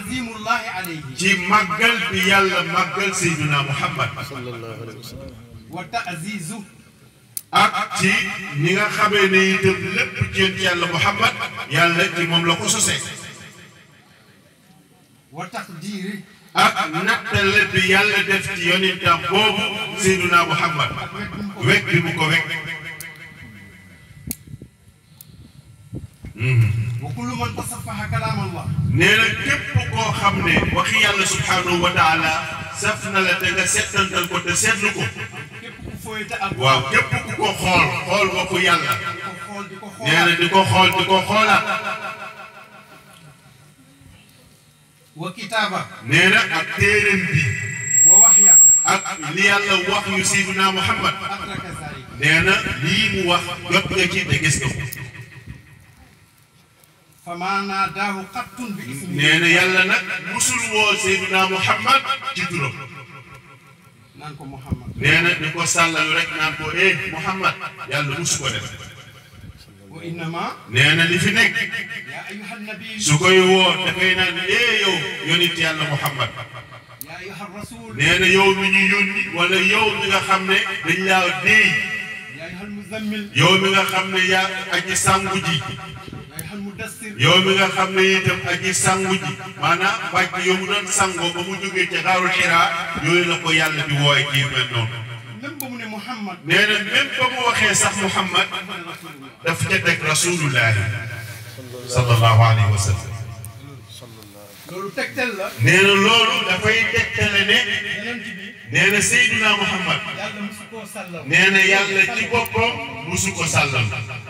taazimullahi alayhi ci màggal bi yàlla màggal Seydina Muhammad sallallahu alayhi wa sallam wa taazizu ak ci ni nga xamee ne itam lépp ci yonent yàlla Muhammad yàlla ci moom la ko sosee wa taqdiri ak nattale bi yàlla def ci yonentam boobu Seydina Muhammad wekk bi mu ko wekk wa kullu man tasaffaha kalaam allah nee na képp koo xam ne waxi yàlla subhanahu wa taala saf na la te nga settantal ko te seetlu ko képp ku fooyte ak waaw képp ku ko xool xool waxu yàlla di ko xool di ko nee na xoolaat di ko xool di ko xoolaat wa kitaaba nee na ak téeréem bi wa waxya ak li yàlla wax yu Seydina Muhammad adraka zalika nee na lii mu wax jot nga ci te gis nga ko fa maa naadaahu qattun bi ismi nee na yàlla nag musul woo Seydina Muhammad ci turam naan ko Muhammad nee na di ko sàllalu rek naan ko eh Muhammad yàlla musu ko def wa innama nee na li fi nekk yaa ayuha nabi su koy woo dafay naan eh yow yonit yàlla Muhammad yaa ayuha rasul nee na yow mi ñu yónni wala yow mi nga xam ne dañ laa déey yaa ayuha muzammil yow mi nga xam ne yaa aji sangu ji yaa ayuha mudassir yow mi nga xam ne itam aji sangu ji maanaam bàcc yow mu doon sangoo ba mu jógee ca xaarul xiraa yooyu la ko yàlla di wooye ci mel noonu même ba mu ne Muhammad nee na même ba mu waxee sax Muhammad dafa ne rasulullah daf ca teg rasulullahi sallallahu alayhi wa sallam loolu tegtal la nee na loolu dafay tegtale ne yonent bi nee na Seydina Muhammad yàlla musu koo sàllaw nee na yàlla ci boppam musu ko sàllal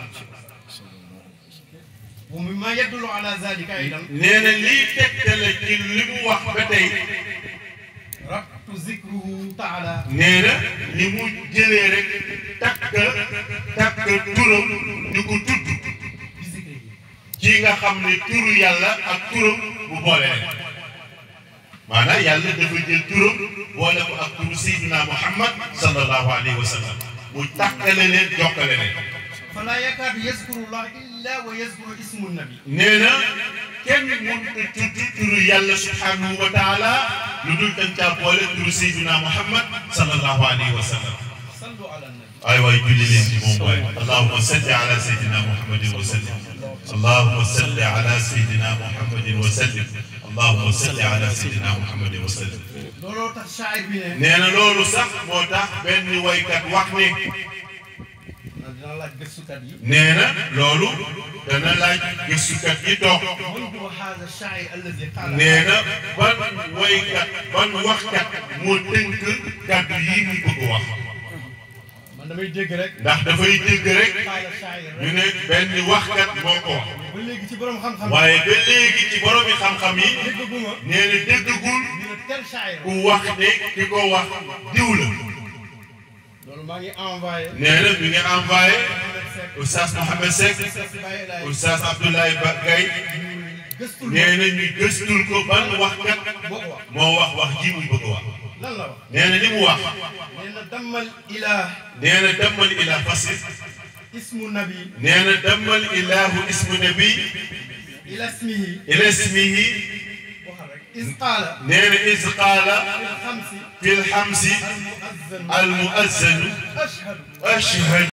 wa mimma yadullu ala zalika aidan nee na lii tegtale ci li mu wax ba tey rabtu zikruhu taala nee na li mu jëlee rek takk takk turam di ko tudd bi zikrihi ci nga xam ne turu yàlla ak turam bu boole leen maanaam yàlla dafa jël turam boole ko ak turu Seydina Muhammad sallallahu alayhi wa sallam mu takkale leen jokkale leen fala yakaadu yazkuru llah illa wa yazkuru ismu nabi nee na kenn mënut a tudd turu yàlla subhanahu wa taala lu dul dañ caa boole turu Seydina Muhammad sallallahu alayhi wa sallam sallu ala nabi ay waay julli leen ci moom waay allahumma salli ala sayyidina muhammadin wa sallim allahumma salli ala sayyidina muhammadin wa sallim allahumma salli ala sayyidina muhammadin wa sallim looloo tax shaayir bi ne nee na loolu sax moo tax benn waykat wax ne dina laaj gëstukat yi nee na loolu dana laaj gëstukat yi toog man huwa haada shaayir alladi qaala nee na ban waykat ban waxkat moo tënk kàddu yii muy bëgg wax man damay dégg rek ndax dafay dégg rek qaala shaayir ñu rek ne benn waxkat moo ko wax ba léegi ci borom xam-xam waaye ba léegi ci boromi xam-xam yi déggaguma nee na déggagul ñu ne tel shaayir ku wax ne ki ko wax diw la loolu maa ngi envoyé nee na mi ngi envoyé Mohamed Seck oustaz Mohamed Seck Seck Baye Laye oustaz Abdoulaye Ba Gaye gëstul nee na ñu gëstul ko ban waxkat boo ko wax moo wax wax ji muy bëgg wax lan la wax nee na li mu wax nee na dammal ilah nee na dammal ilah fasir ismu nabi nee na dammal ilahu ismu nabi ila ismihi ila ismihi waxal rek is qaala nee na is qaala fil xamsi fi lxamsi al muazzanu al muazzanu ashhadu ashhadu